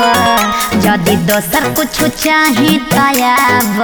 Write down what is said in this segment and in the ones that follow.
यदि दोसर कुछ चाही तयाब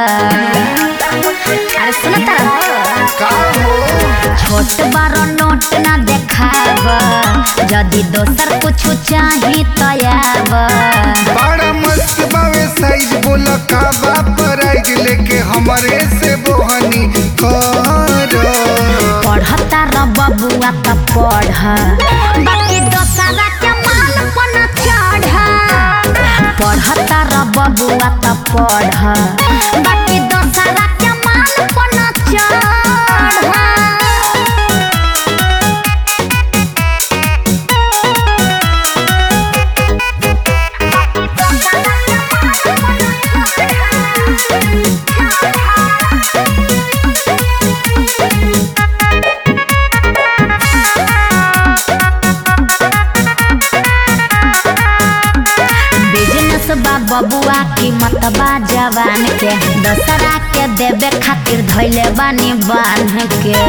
अरे सुन का हो छोट बड़ो नोट ना देखाब यदि दोसर कुछ चाही तयाब बड़ा मस्त बावे साइज बोल का बाप राइज लेके हमरे से बोहनी कर पढ़ता र बबुआ त पढ़ बाकी दोसरा के माल पन चढ़ पढ़ता र बबुआ त पढ़ बाकी दोसरा के माल पन चढ़ बिजनेस बा बबुआ कीमत बा जवान के दसरा के देवे खातिर धैले बानी बांध के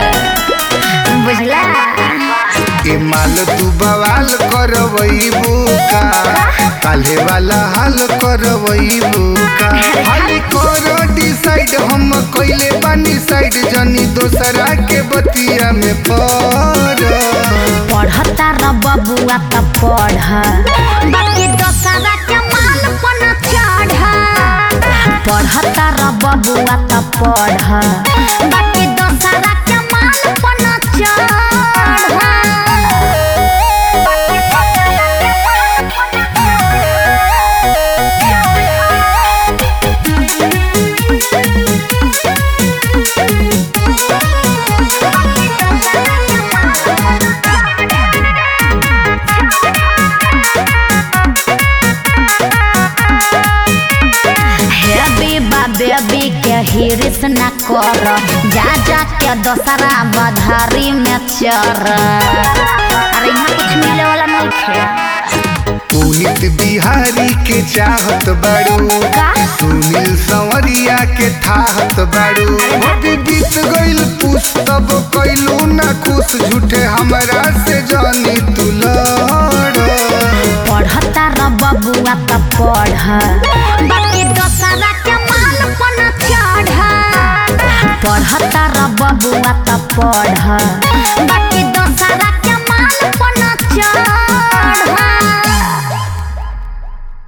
बुझला ए माल तू बवाल करवईबू का काल्हे वाला हाल करवईबू का हाल करो डिसाइड हम कइले बानी साइड जनी दोसरा के बतिया में पड़ पढ़ता र बबुआ त पढ़ बाकी दोसरा के माल पन चढ़ पढ़ता र बबुआ त पढ़ बाकी दोसरा के माल पन हेबी बा बेबी के हिरिस न कर जा जा के दोसरा बधारी में चर अरे यहाँ कुछ मिले वाला नहीं खे पुनित बिहारी के चाहत बाड़ू का? सुनील संवरिया के थाहत बाड़ू अभी बीत गइल पुस तब कैलू ना खुश झूठे हमरा से जानी तू लड़ पढ़ता र बबुआ त पढ़ बाकी दोसरा के माल पन चढ़ पढ़ता र बबुआ त पढ़ बाकी दोसरा के माल पन चढ़